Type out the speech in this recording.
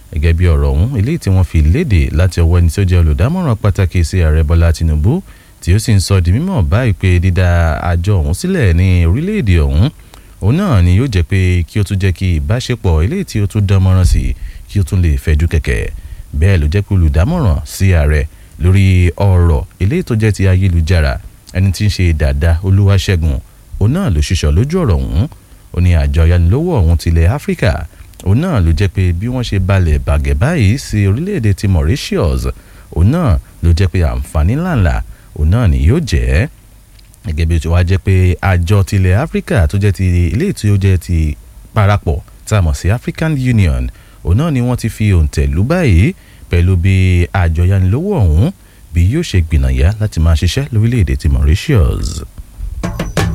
gẹ́gẹ́ bí ọ̀rọ̀ ọ̀hún eléyìí tí wọ́n fi léde láti ọwọ́ ẹni tí ó jẹ́ olùdámọ̀ràn pàtàkì sí ààrẹ bọ́lá tinubu tí ó sì ń sọ di mímọ̀ báyìí pé dídá àjọ ọ̀hún sílẹ̀ ní orílẹ̀-èdè ọ̀hún òun náà ni yóò jẹ́ pé kí ó tún jẹ́ kí ìbáṣepọ̀ eléyìí tí ó tún dán mọ́rán sí kí ó tún lè fẹ̀jú kẹ̀kẹ́ bẹ́ẹ̀ ló jẹ́ pé olùdámọ̀ràn sí ààrẹ lórí ọ̀rọ̀ eléyìí tó jẹ́ ti ayélujára ẹni tí ń ṣe dàda olúwaṣẹ́gun òun náà ló ṣiṣọ́ lójú ọ̀rọ̀ ọ̀hún ó ní àjọ ayánilówó ọ̀hún tilẹ̀ áfíríkà òun náà ló jẹ́ pé bí wọ́n ṣe balẹ̀ bàgẹ́ báyìí sí orílẹ̀-èdè ti Mauritius òun náà ló jẹ́ pé àǹfààní ńláńlá òun náà ni yóò jẹ́ gẹ́gẹ́ bí ó ti wá jẹ́ pé àjọ tilẹ̀ áfíríkà tó jẹ́ ti ilé tí ó jẹ́ ti parapọ̀ tá a mọ̀ sí African Union òun náà ni wọ́n ti fi òǹtẹ̀ lù báyìí pẹ̀lú bí àjọ ayánilówó ọ̀hún bí yóò ṣe gbìnàyà láti máa ṣiṣẹ́ lórílẹ̀‐èdè ti Mauritius.